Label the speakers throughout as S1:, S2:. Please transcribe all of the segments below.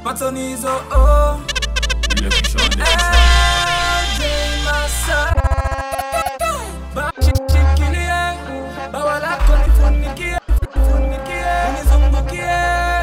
S1: matonizo oh. LJ Masa. Ba- shi- shikilie bawa lako nifunikie nifunikie nizungukie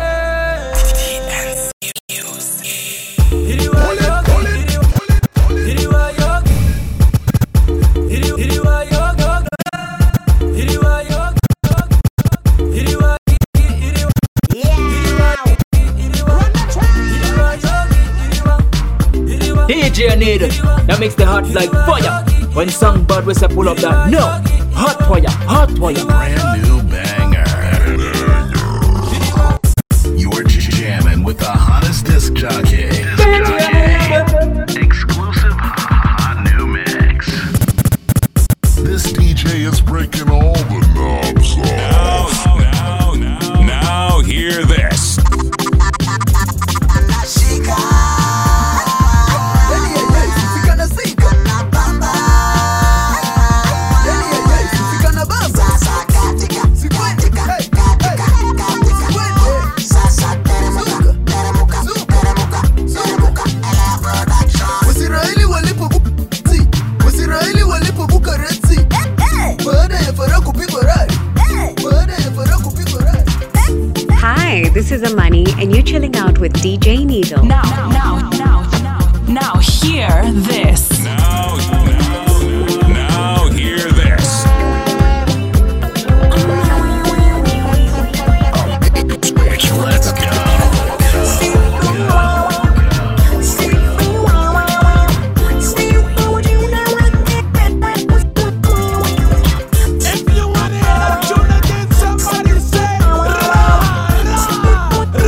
S1: Hiriwa yogi, hiriwa- hiriwa yogi. Hiri- hiriwa yogi, hiriwa yogi, hiriwa- hiri- hiriwa- hiriwa- hiriwa- hiriwa yogi, hiriwa- hiriwa-
S2: DJ Anita, that makes the heart like fire. When songbird we say pull up that, no, hot fire, hot fire.
S3: Brand new banger. You're jamming with the hottest disc jockey. Disc jockey. Exclusive hot new mix.
S4: This DJ is breaking all the knobs off.
S5: Now, now, now, hear this.
S6: Waisraeli walipobuka Waisraeli walipobuka Red Sea baada ya Farao kupigwa radi baada ya Farao kupigwa radi
S7: Hi, this is Amani, and you're chilling out with DJ Needle.
S8: Now, now, now, now, now, hear this.
S5: Now, now, now, hear this.
S3: Let's go.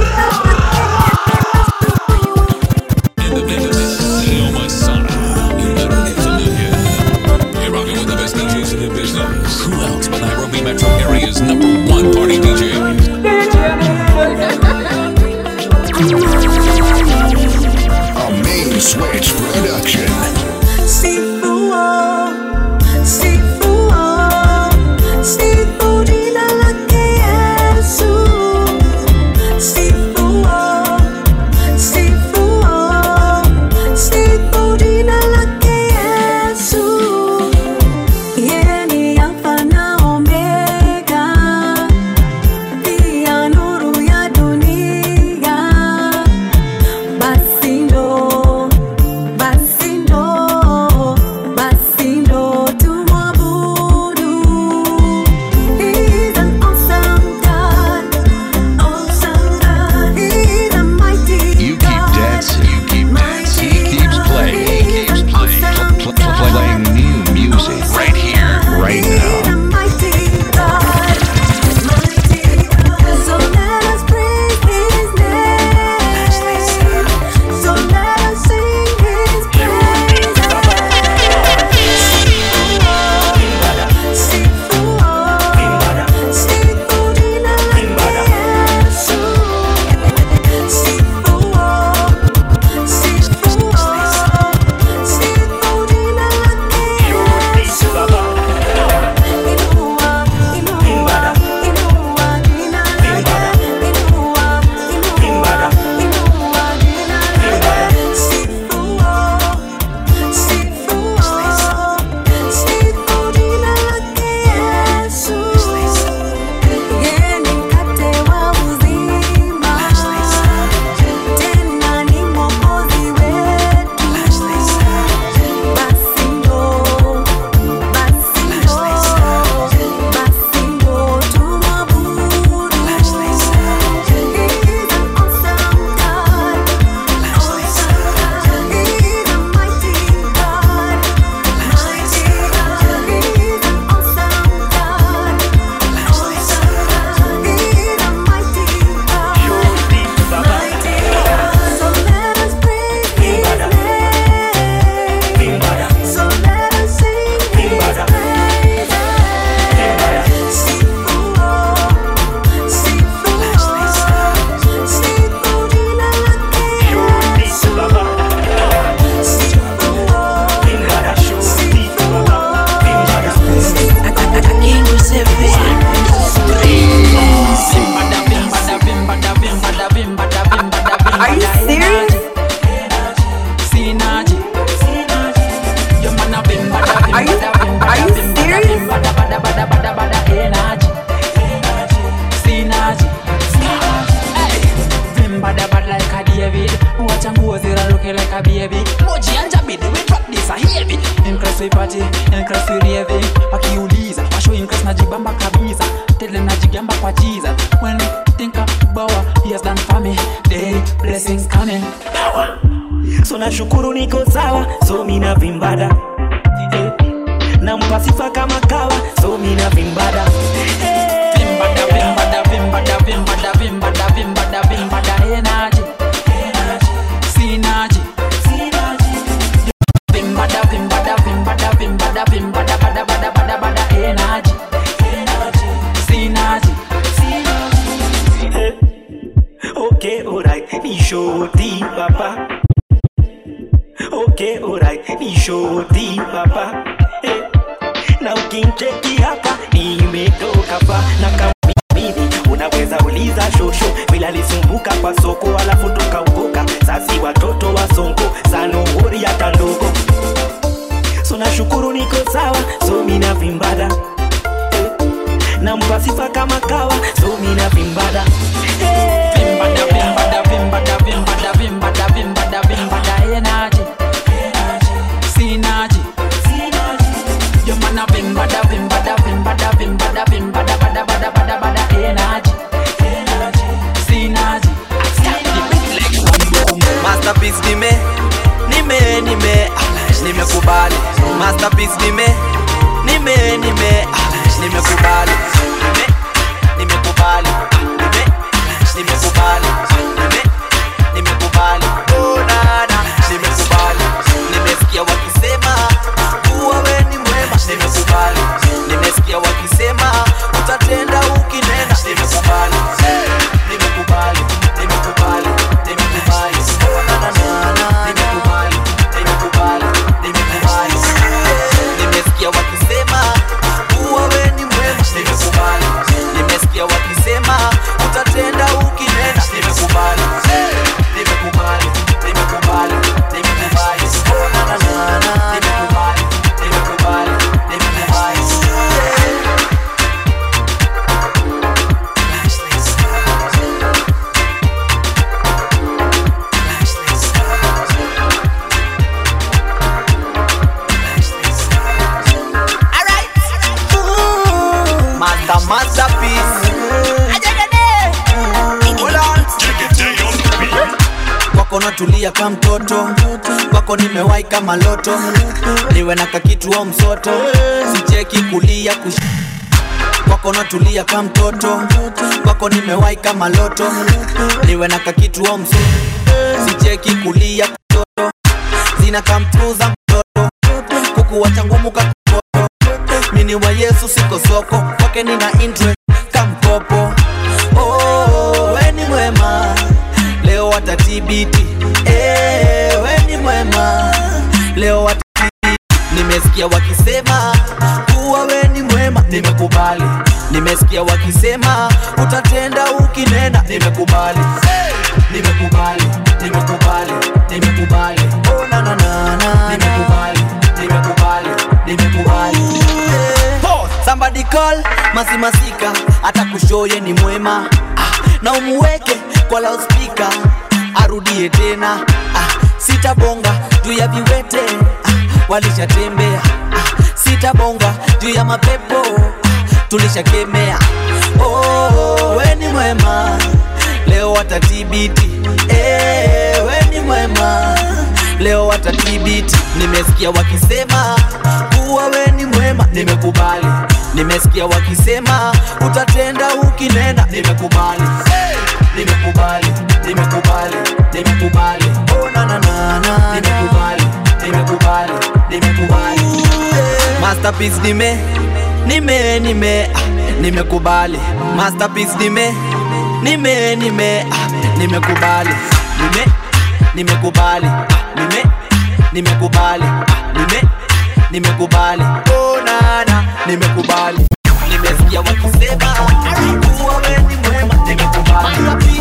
S5: Noma Sana.
S1: David Wacha nguo ziraruke like a baby Moji anja bidi we drop this a heavy Increase we party, increase we raving Wakiuliza, washo increase najibamba kabisa Tele najigamba kwa Jesus When you think about what he has done for me Day blessings coming
S9: so nashukuru niko sawa so mina vimbada Eh, nampa sifa kama kawa so mina vimbada Eh,
S1: Vimbada, vimbada, vimbada, vimbada, vimbada, vimbada, vimbada, energy Synergy Vimbada, vimbada, vimbada, vimbada, vimbada, bada, bada, bada, bada, energy Synergy
S9: okay alright ni shoti papa okay alright ni shoti papa Eh, na ukincheki hapa nimetoka pa na kama mimi unaweza uliza shosho bila lisumbuka kwa soko alafu tukaokoka sasi watoto wa sonko sanohori hata ndogo so nashukuru niko sawa so mina vimbada Eh, nampa sifa kama kawa so mina vimbada Eh,
S1: Vimbada, vimbada, vimbada, vimbada, vimbada, vimbada, vimbada, energy Synergy Yo man a vimbada, vimbada, vimbada, vimbada, vimbada, bada, bada, bada, bada, energy Synergy
S10: Masterpiece nime nime nime ah, nimekubali Masterpiece nime nime nime ah, nimekubali nime nimekubali nime nimekubali nime nimekubali oh nana nimekubali nimesikia wakisema kuwa we ni mwema nimekubali nimesikia wakisema utatenda ukinena nimekubali nimekubali nimekubali nimekubali oh nana nana nimekubali nimekubali nimekubali nimesikia wakisema kuwa we ni mwema nimekubali nimesikia wakisema utatenda ukinena nimekubali nimekubali nimekubali nimekubali oh nana nana nimekubali nimekubali nimekubali Master masterpiece. Hold on. kwako natulia ka mtoto kwako nimewahi kama loto niwe na kakituo msoto sicheki kulia kush kwako natulia ka mtoto kwako nimewahi kama loto niwe na kakituo msoto sicheki kulia kushoto zina kamtuza mtoto kukuwacha ngumu kakoto mini wa yesu siko soko kwake nina interest kamkopo oh, we ni mwema leo watatibiti eh, we ni mwema leo watatibiti nimesikia wakisema kuwa we ni mwema nimekubali nimesikia wakisema utatenda ukinena nimekubali nimekubali nimekubali nimekubali oh, na, na, na, na, nimekubali nimekubali nimekubali Pause. somebody call masimasika hata kushoye ni mwema ah, na umuweke kwa loudspeaker arudie tena ah, sitabonga juu ya viwete ah, walishatembea ah, sitabonga juu ya mapepo ah, tulishakemea oh, we ni mwema leo watatibiti eh, we ni mwema leo watatibiti nimesikia wakisema kuwa we ni mwema nimekubali nimesikia wakisema utatenda ukinena nimekubali nimekubali nimekubali nimekubali oh, na, na, na, na, nimekubali nimekubali nimekubali masterpiece nime nime nime ah, nimekubali masterpiece nime nime nime ah, nimekubali nime nimekubali ah, nime nimekubali ah, nime nimekubali oh nana nimekubali nimesikia wakisema kuwa we ni mwema nimekubali nimesikia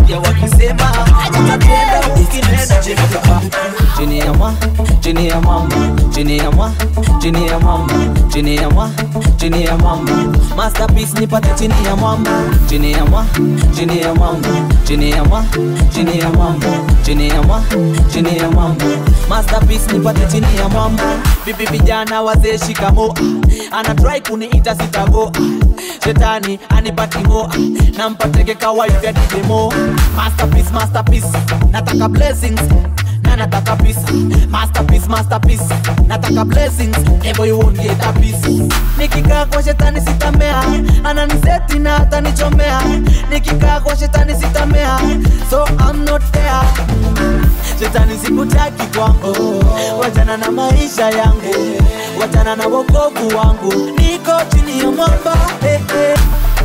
S10: nasikia wakisema utatenda ukinenda chini ya mwa chini ya mwamba chini ya mwa chini ya mwamba chini ya mwa chini ya mwamba masterpiece nipate chini ya mwamba chini ya mwa chini ya mwamba chini ya mwa chini ya mwamba chini ya mwa chini ya mwamba masterpiece nipate chini ya mwamba bibi vijana wazee shikamo ana try kuniita sitago shetani anipatingo nampateke kawaivya didemo masterpiece masterpiece nataka blessings na nataka peace masterpiece masterpiece nataka blessings never you won't get a piece nikikaa kwa shetani sitamea ananiseti na atanichomea nikikaa kwa shetani sitamea so I'm not fair shetani sikutaki kwangu wachana na maisha yangu wachana na wokovu wangu niko chini ya mwamba hey, hey.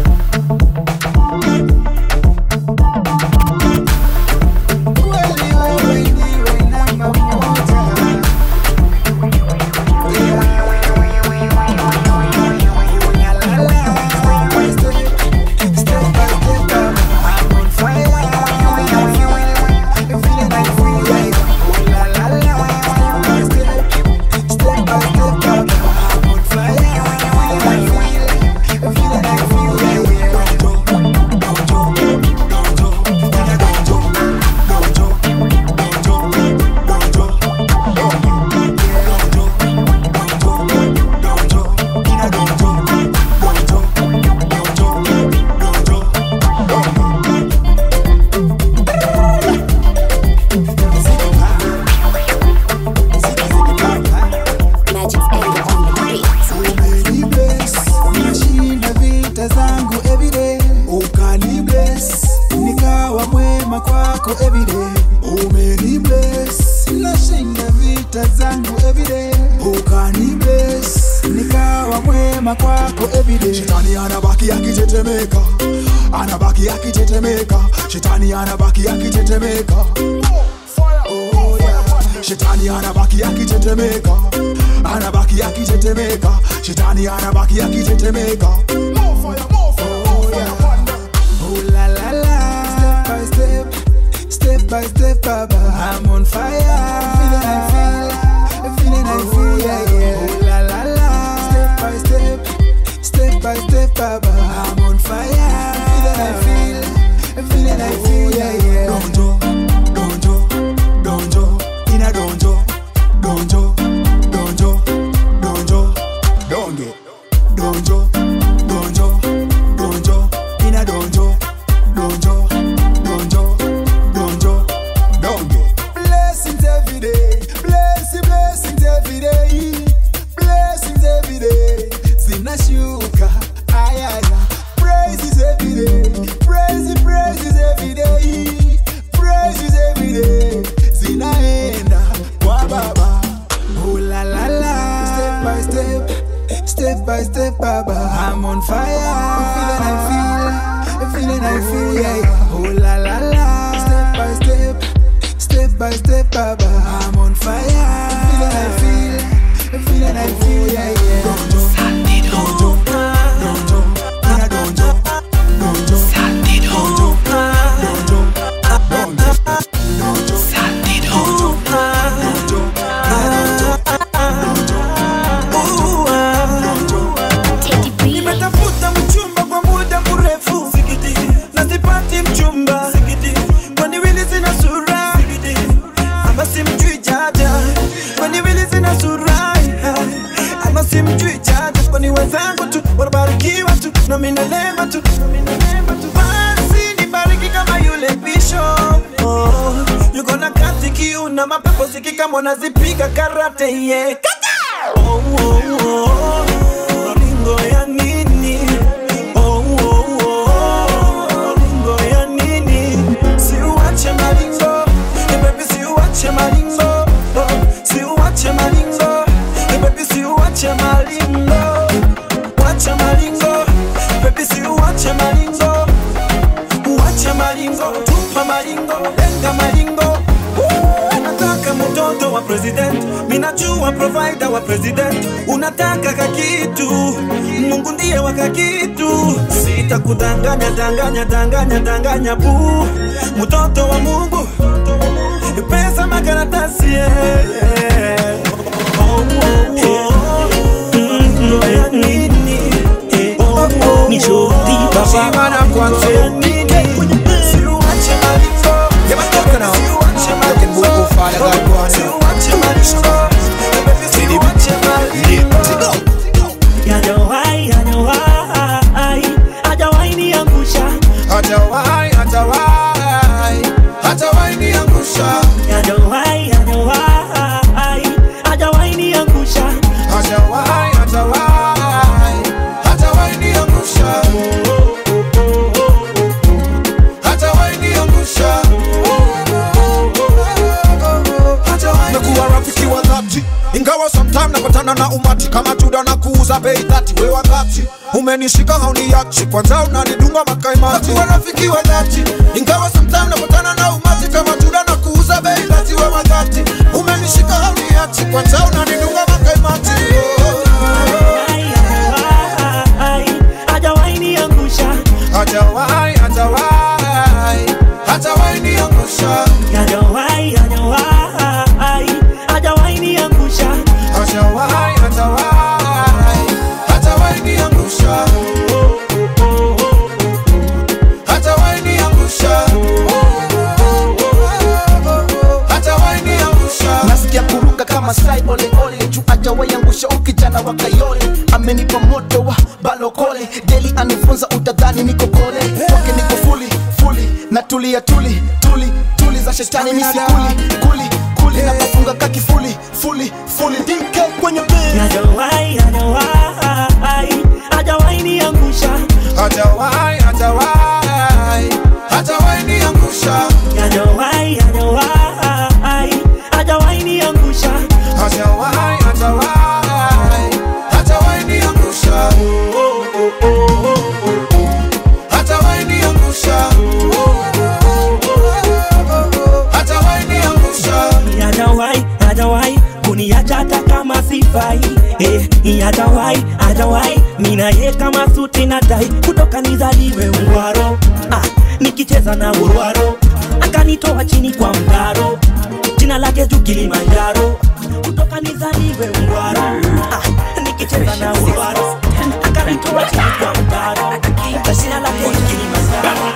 S11: nashinda vita zangu everyday ukanibless nikawa mwema kwako everyday umenibless nashinda vita zangu everyday ukanibless nikawa mwema kwako everyday
S6: shetani anabaki akitetemeka anabaki akitetemeka shetani anabaki akitetemeka Oh, yeah. shetani anabaki akitetemeka anabaki akitetemeka shetani anabaki akitetemeka
S11: Oh, la la la. Step by step, step by step, Baba. I'm on fire. Feeling I feel, feeling I feel, yeah, yeah. Oh, la la la. Step by step, step by step, Baba. I'm on fire. Feeling I feel, feeling I feel, yeah, yeah.
S6: donjo donjo donjo ina donjo donjo donjo donjo donge donjo donjo donjo ina donjo donjo donjo donjo donge
S11: Blessings every day, blessing, blessings every day, blessings every day. Zinashuka, ayaya. Praises every day, praises, praises every day, praises every day. Zinaenda kwa baba. Oh la la la. Step by step, step by step, baba. I'm on fire. Feeling I feel, feeling I feel, yeah. yeah. Oh la la la. Step by step. Step by step, Baba, I'm on fire. Feeling I feel, feeling I feel, yeah, yeah.
S6: donjo donjo donjo ina donjo donjo donjo donjo donge donjo donjo donjo ina donjo
S11: nimetafuta mchumba kwa muda mrefu na sipati mchumba kwani wili zina sura ama simjui jaja kwani wili zina sura ama simjui jaja kwani wenzangu tu wanabarikiwa tu na mimi nalemba tu basi nibariki kama yule bishop oh, yuko na kati kiu na mapepo sikika mwana zipiga karate yeah. Kata! oh, oh, oh. Ringo ya nini? Oh, oh, oh. Ringo ya nini? Siuache maringo, eh, baby, siuache maringo. Oh, siuache maringo, eh, baby, siuache maringo. Wacha maringo, baby, siuache maringo. Uache maringo, tupa maringo, lenga maringo. Woo! Nataka moto mtoto wa president minajua provider wa president unataka kakitu mungu ndiye wa kakitu sitakudanganya danganya danganya danganya bu mtoto wa mungu pesa makaratasi yeah. oh, oh, oh. Mm, ya nini? Oh, oh,
S9: Ni shoti baba.
S11: Shimana kwanza. Siuache malipo. Siuache malipo. Siuache malipo. Siuache malipo.
S9: Hajawahi, hajawahi, hajawahi niangusha.
S11: Hajawahi, hajawahi, hajawahi niangusha.
S9: Hajawahi, hajawahi, hajawahi niangusha.
S11: Hajawahi, hajawahi, hajawahi niangusha. Hajawahi niangusha. Hajawahi
S12: nakuwa rafiki wa dhati ingawa sometime napatana na umati kama juda na kuuza bei dhati we wakati umenishika hauniachi kwanza unanidunga makaimati nakuwa rafiki wa dhati ingawa sometime napatana na umati kama juda na kuuza bei dhati we wakati umenishika hauniachi kwanza unanidunga makaimati
S9: Hajawahi niangusha.
S12: hajawahi hajawahi hajawahi niangusha
S9: Hajawahi, hajawahi, hajawahi niangusha.
S12: hajawahi hajawahi hajawahi niangusha hajawahi niangusha hajawahi niangusha
S6: nasikia kuruka kama sai ole ole juu ajawahi angusha ukijana wa kayole amenipa moto wa balokole deli anifunza utadhani niko kole kwake niko fuli fuli na tulia tuli tuli tuli za shetani misi kuli kuli kuli na kafunga kaki fuli fuli fuli dike kwenye bed
S9: Hajawahi, hajawahi, hajawahi niangusha.
S12: hajawahi hajawahi hajawahi niangusha
S9: Hajawahi, hajawahi, hajawahi niangusha.
S12: hajawahi hajawahi hajawahi niangusha hajawahi niangusha hajawahi niangusha
S9: Hajawahi, hajawahi kuniacha hata kama sifai. Eh, hajawahi, hajawahi mina ye kama suti na tai kutoka nizaliwe Ungwaro. Ah, nikicheza na Urwaro akanitoa chini kwa mtaro, jina lake juu Kilimanjaro. Kutoka nizaliwe Ungwaro. Ah, nikicheza na Urwaro akanitoa chini kwa mtaro, jina lake juu Kilimanjaro.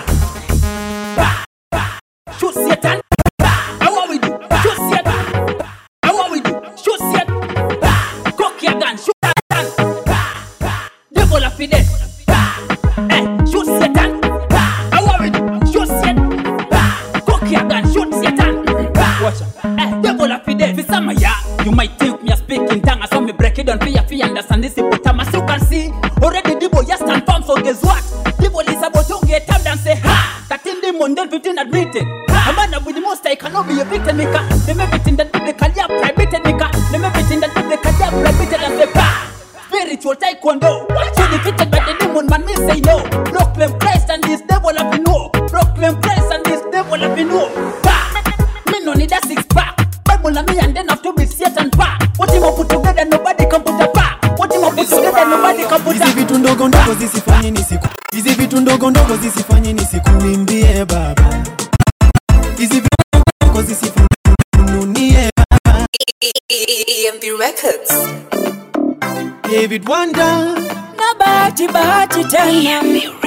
S1: Shoot Satan. How are we do? Shoot Satan. How are we do? Shoot Satan. Cock your gun. Shoot Satan. Devil of it. Eh, shoot Satan. How are we do? Shoot Satan. Cock your gun. Shoot Satan. Watch out. Eh, devil of it. For some of ya, you might think me a speaking tongue. So me break it down for you, for you understand this hippopotamus. You can see already the boy just stand firm. So guess what? The boy is about to get up and say ha. 13 demon, then 15 admitted. A man with the most I cannot be a victim maker. Them everything that they call ya private maker. Them everything that they call ya private and say pa. Spiritual taekwondo. So defeated by the demon man, me say no. Proclaim Christ and this devil have been no. Proclaim Christ and this devil have been no. Pa. Me no need a six pack. Bible and me and then have to be Satan pa. What him up put together, nobody can put a pa. What him up put together, nobody can put a
S11: hizi vitu ndogo ndogo zisifanye nisiku hizi vitu ndogo ndogo zisifanye nisikuimbie baba hizi vitu ndogo ndogo zisifununie baba
S13: EMP Records.
S11: David Wanda
S13: Na bahati bahati tena.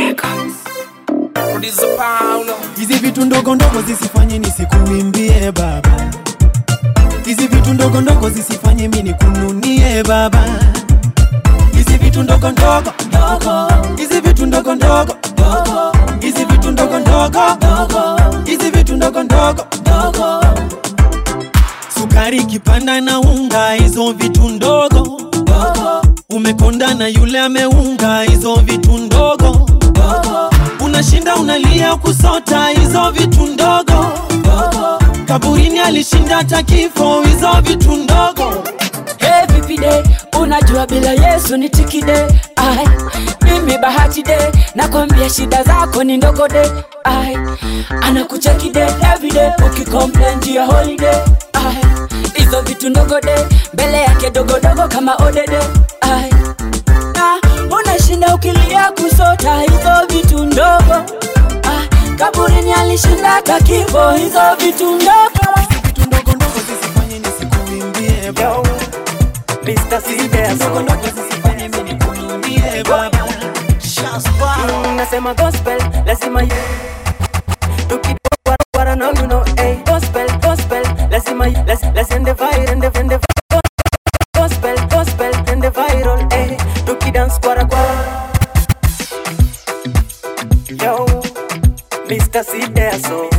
S11: hizi vitu ndogo ndogo zisifanye nisikuimbie baba hizi vitu ndogo ndogo zisifanye mi nikununie baba hizi vitu ndogo ndogo ndogo hizi vitu ndogo ndogo ndogo hizi vitu ndogo ndogo ndogo hizi vitu ndogo ndogo ndogo sukari kipanda na unga hizo vitu ndogo ndogo umekonda na yule ameunga hizo vitu ndogo ndogo unashinda unalia kusota hizo vitu ndogo ndogo kaburini alishinda hata kifo hizo vitu ndogo
S13: Hey, vipi de unajua bila yesu ni tikide ai mimi bahati de nakwambia shida zako ni ndogo de ai anakucheki de everyday ukicomplain juu ya holiday ai hizo vitu ndogo de mbele yake dogodogo kama odede Ai. na unashinda ukilia kusota hizo vitu ndogo ah, kaburini alishinda hata kifo hizo vitu ndogo
S9: Yo, Mr. Sideso. Mm, Nasema gospel, lazima ye- Tukidwara now you know, hey, gospel, gospel, lazima ye- laz- laz- ende viral, ende- ende viral. Gospel, gospel, ende viral, hey, tukidance kwara kwara. Yo, Mr. Sideso.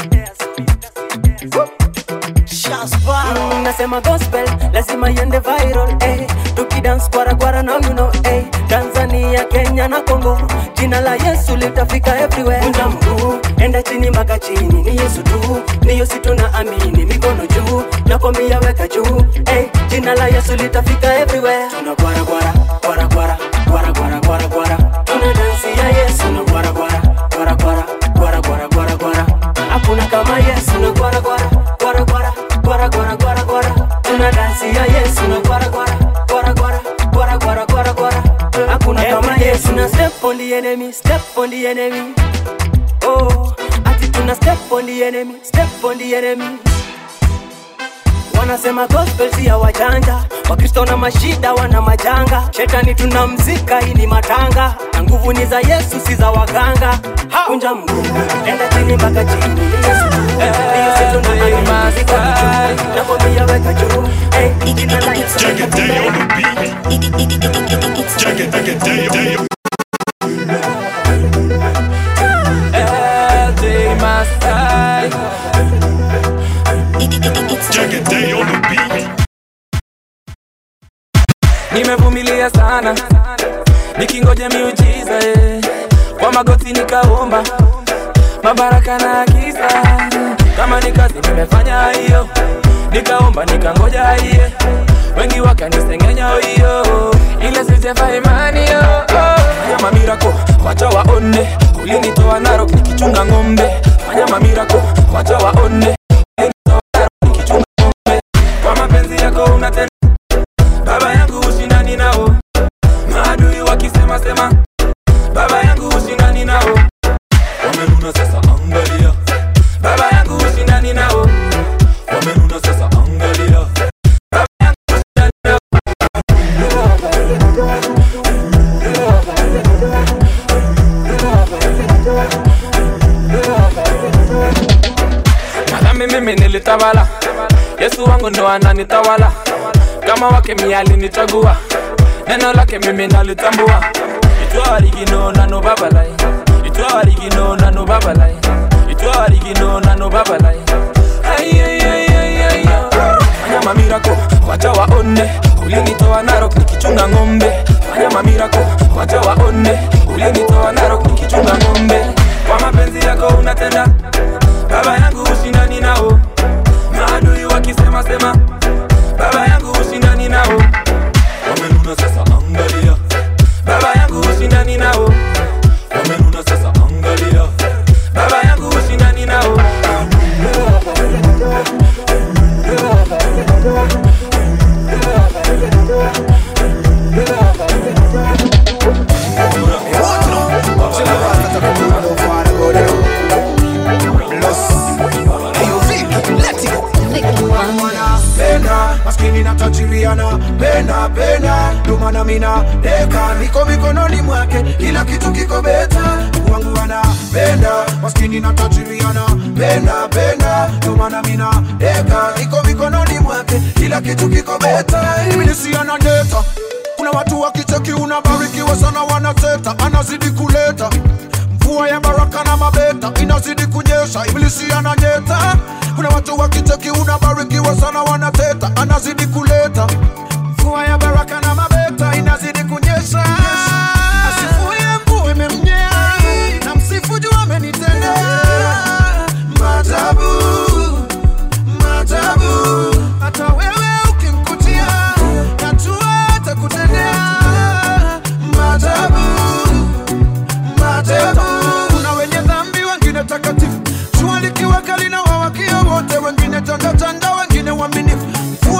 S9: Mm, nasema gospel lazima iende viral eh. tukidance kwara kwara now you know eh. tanzania kenya na congo jina la yesu litafika everywhere Vunja mguu enda chini mpaka chini ni yesu tu niyo si tuna amini mikono juu nakwambia weka juu eh. jina la yesu litafika everywhere tuna kwara kwara kwara kwara kwara kwara kwara kwara tuna dansi ya yesu na kwara kwara kwara kwara kwara kwara kwara kwara hakuna kama yesu na kwara kwara kwara kwara kwara kwara kwara kwara tuna dansi ya yesu na kwara kwara kwara kwara kwara kwara kwara kwara hakuna kama yesu na step on the enemy step on the enemy oh ati tuna step on the enemy step on the enemy wanasema gospel si ya wajanja wakristo na mashida wana majanga shetani tunamzika hii ni matanga na nguvu ni za yesu si za waganga kunja mguu enda chini mpaka chini ni yesu tu ndiyo si tuna amini mikono juu nakwambia weka juu hey, jina la yesu
S1: LJ Masai. nimevumilia sana nikingoja miujiza eh. kwa magoti nikaomba mabaraka na kisa kama ni kazi nimefanya hiyo nikaomba nikangoja hiye wengi wakanisengenya hiyo ile sijefa imani yo fanya mamirako wacha waone ulinitoa narok nikichunga ng'ombe fanya mamirako wacha waone ulinitoa Narok nikichunga ng'ombe kwa mapenzi yako unatenda baba yangu ushindani nao maadui wakisema sema baba yangu ushindani nao wamenuna sasa angalia baba yangu ushindani nao wamenuna sasa angalia baba yangu ushindani nao madhambi mimi nilitawala yesu wangu ndo ananitawala kama wake mialinichagua neno lake mimi nalitambua itwarigino nano babalai itwarigino nano babalai itwarigino nano babalai fanya mamirako wacha waone ulinitoa narok nikichunga ng'ombe fanya mamirako wacha waone ulinitoa narok nikichunga ng'ombe kwa mapenzi yako unatenda baba yangu ushindani nao maadui wakisema sema baba yangu ushindani nao wamenuna sasa angalia baba yangu ushindani nao wamenuna sasa angalia baba yangu ushindani nao
S12: penda maskini na tajiriana penda penda dumana mina deka niko mikononi mwake kila kitu kiko beta wangu anapenda maskini na tajiriana penda penda dumana mina deka niko mikononi mwake kila kitu kiko beta ibilisiana deta kuna watu wakicheki unabarikiwa sana wanateta anazidi kuleta mvua ya baraka na mabeta inazidi kunyesha ibilisi ananyeta kuna watu wakicheki unabarikiwa sana wanateta anazidi kuleta mvua ya baraka na mabeta inazidi kunyesha asifuye mvua imemnyea na msifu juu amenitendea maajabu maajabu hata wewe ukimkutia najua atakutendea maajabu maajabu kuna wenye dhambi wengine takatifu jua likiwa kali na wawakia wote wengine tandatanda wengine waaminifu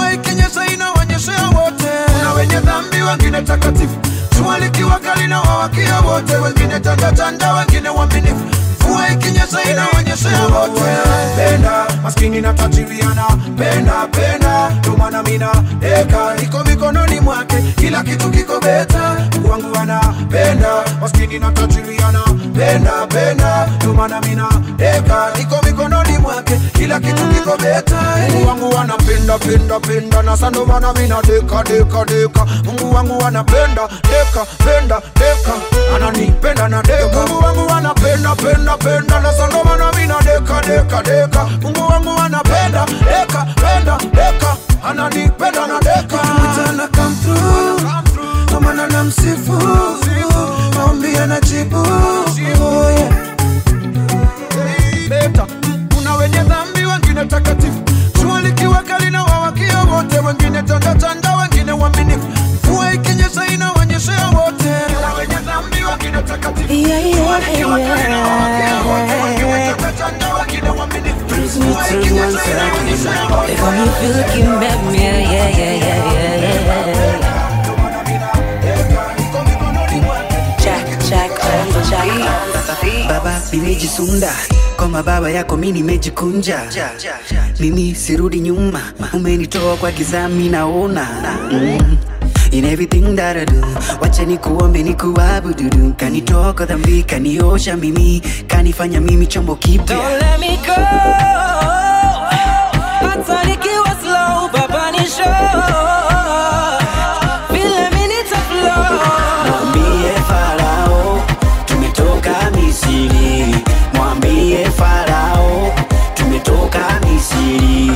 S12: wengine takatifu jua likiwa kali na wawakia wote wengine tandatanda wengine waminifu mvua ikinyesha inaonyeshea wote penda maskini na tajiriana penda penda ndomana mina deka iko mikononi mwake kila kitu kiko beta Mungu wangu anapenda maskini na tajiriana penda penda ndomana mina deka iko mikononi mwake kila kitu kiko beta Mungu wangu anapenda penda penda na sando mana mina deka deka deka Mungu wangu anapenda deka penda deka ananipenda na deka Mungu wangu anapenda penda penda na sando mana mina deka deka deka Mungu wangu anapenda deka penda deka ananipenda na deka
S11: Mchana come through Kwa maana namsifu Maombi anajibu Oh, yeah.
S12: beta kuna wenye dhambi wengine takatifu jua likiwa kali na wawakia wote wengine tandatanda wengine waminifu mvua ikinyesha inaonyeshea wote kuna wenye dhambi wengine takatifu
S13: Yeah, yeah,
S12: jua likiwa kali na wawakia wote wengine
S13: yeah.
S12: tandatanda wengine waminifu
S13: Bruise me
S12: mvua
S13: through one
S12: ikinyesha inaonyeshea
S13: second.
S12: wote
S13: They call me Phil Kimbem, yeah, yeah, yeah, yeah, yeah, yeah. Jack, Jack on the Jack on the beat.
S14: baba nimejisunda kwa mababa yako mi nimejikunja mimi sirudi nyuma umenitoa kwa gizami naona mm. In everything that I do wacha nikuombe nikuabududu kanitoa kwa dhambi kaniosha mimi kanifanya mimi chombo kipya
S10: Don't let me go. Hata nikiwa slow, baba ni show. Vile mimi nitaflow.
S14: mwambie farao tumetoka misiri mwambie farao tumetoka misiri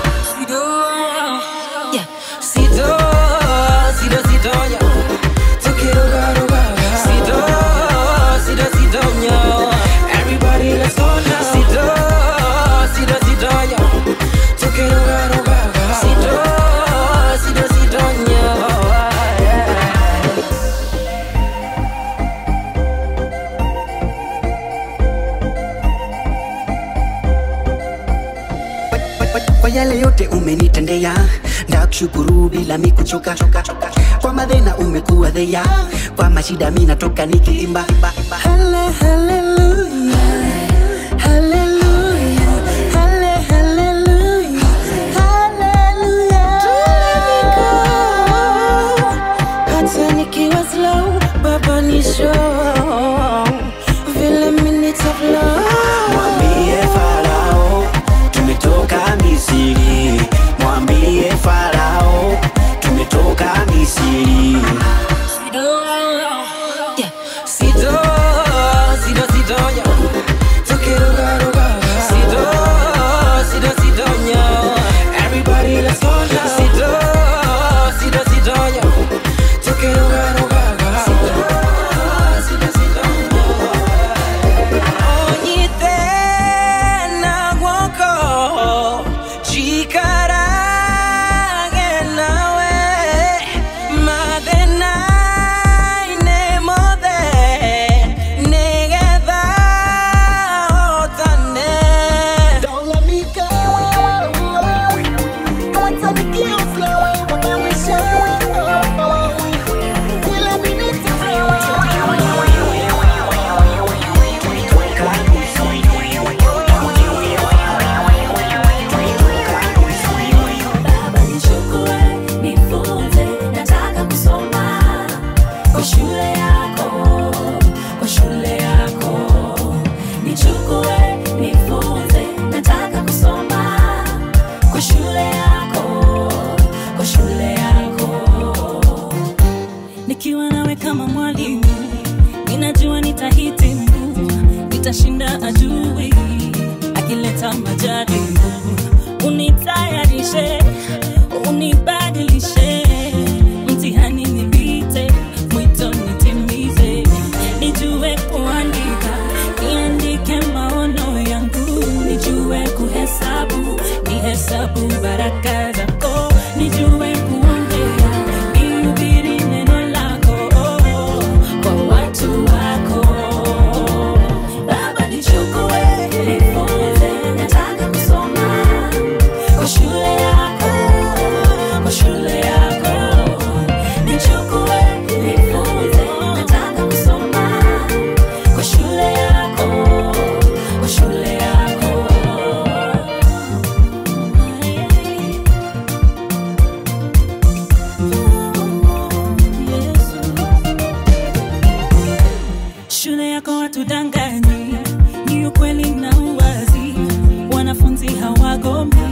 S10: Yeah. Sido, sido, sido, yeah. Tukiruga, ruga. Sido, sido, sido, yeah. Everybody, let's go now. Sido, sido, sido, yeah. Tukiruga, ruga. Sido, sido, sido, yeah.
S14: kwa yale yote umenitendea ndakushukuru bila mikuchoka kwa madhena umekuwa dhea kwa mashida mi natoka nikiimba
S10: Halle- hallelujah. Hallelujah. Halle- hallelujah. Hallelujah. Hata nikiwa slow, baba ni show. Vile mimi nitaflow.
S14: mwambie farao tumetoka misiri mwambie farao tumetoka misiri
S10: Yeah. Sido, sido, sido, yeah. Tukirugaruga. Sido, sido, sido, yeah. Everybody, let's go now. Sido, sido, sido, yeah. Tukirugaruga. Sido, sido, sido, yeah. Onyite na gwoko, jikarage nawe, mathĩna nĩ mothe nĩgetha hotane
S11: Don't let me go. Hata nikiwa slow, wanawisha. Kila minute
S15: Baba nichukue, nifunze, nataka kusoma kwa shule yako, kwa shule yako. Nichukue, nifunze, nataka kusoma kwa shule yako, kwa shule yako. Nikiwa nawe kama mwalimu, ninajua nitahitimu, nitashinda adui akileta majaribu unitayarishe unibadilishe mtihani nipite mwito nitimize nijue kuandika niandike maono yangu nijue kuhesabu nihesabu baraka zako nijue kuongea nihubiri neno lako kwa watu wako baba nichukue nifunze nataka kusoma kwa shule yako kwa shule yako nichukue gombe